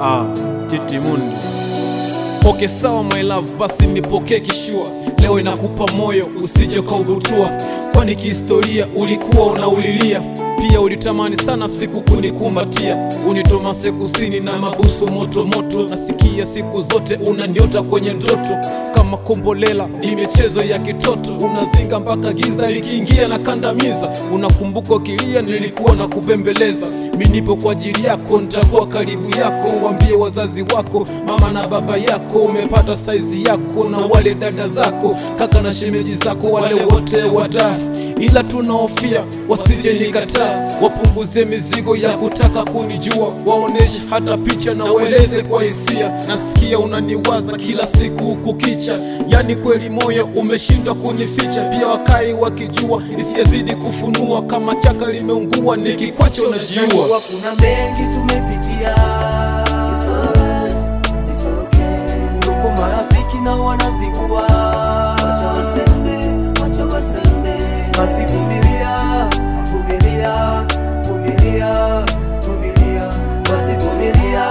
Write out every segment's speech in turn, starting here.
Ah, Titimundi. Okay, sawa my love, basi nipokee kishua. Leo inakupa moyo usije kaubutua, kwani kihistoria ulikuwa unaulilia pia ulitamani sana siku kunikumbatia, unitomase kusini na mabusu moto moto. Nasikia siku zote unaniota kwenye ndoto kama kombolela, ni michezo ya kitoto. Unazinga mpaka giza likiingia na kandamiza. Unakumbuka ukilia, nilikuwa na kubembeleza. Mi nipo kwa ajili yako, nitakuwa karibu yako. Waambie wazazi wako, mama na baba yako, umepata saizi yako na wale dada zako, kaka na shemeji zako, wale wote wadaa ila tunahofia wasije nikataa, wapunguze mizigo ya kutaka kunijua, waoneshe hata picha na waeleze kwa hisia. Nasikia unaniwaza kila siku kukicha, yani kweli moyo umeshindwa kunyificha. Pia wakai wakijua isiyezidi kufunua, kama chaka limeungua, nikikwacha unajiua. Najua kuna mengi tumepitia, It's alright, it's okay. ndugu marafiki na wanazingua, Wacha waseme, wacha waseme. basi vumilia, vumilia, vumilia, vumilia, basi vumilia,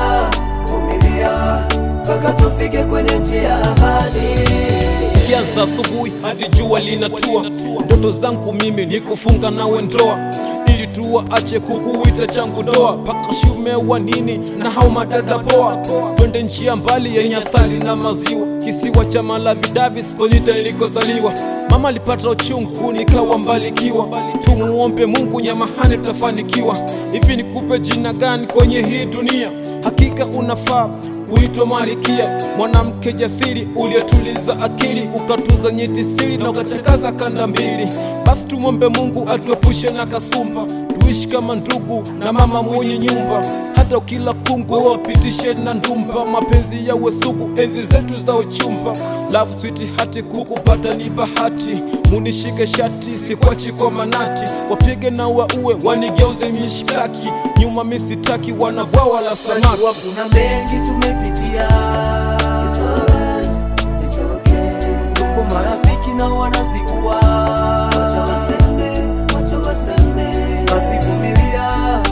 vumilia mpaka tufike kwenye njia ya ahadi. Kianza asubuhi hadi jua linatua, ndoto zangu mimi ni kufunga nawe ndoa, ili tuwaache kukuita changu doa, paka shume wa nini na hao madada poa, twende nchi ya mbali yenye asali na maziwa, kisiwa cha Malawi Davis, Konyita nilikozaliwa. Mama alipata uchungu nikawa mbalikiwa, tumuombe Mungu nyamahani tafanikiwa. Hivi nikupe jina gani kwenye hii dunia? Hakika unafaa kuitwa Marikia, mwanamke jasiri uliyetuliza akili, ukatuza nyeti siri na ukachakaza kanda mbili. Basi tumwombe Mungu atuepushe na kasumba, tuishi kama ndugu na mama mwenye nyumba, hata ukila kungu wapitishe na ndumba, mapenzi yawe sugu enzi zetu za uchumba. Love sweet hati kukupata ni bahati, munishike shati sikwachi kwa manati, wapige na waue wanigeuze mishkaki, nyuma misitaki wanabwawa la samaki. Najua kuna mengi tumepitia, It's alright, it's okay. ndugu marafiki na wanazingua, Wacha waseme, wacha waseme. basi vumilia,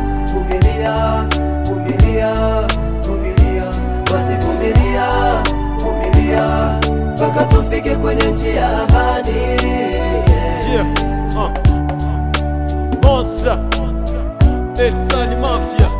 vumilia, vumilia, vumilia, basi vumilia, vumilia mpaka tufike kwenye njia ya ahadi. Yeah, uh. Monster, Ed Sunny Mafia.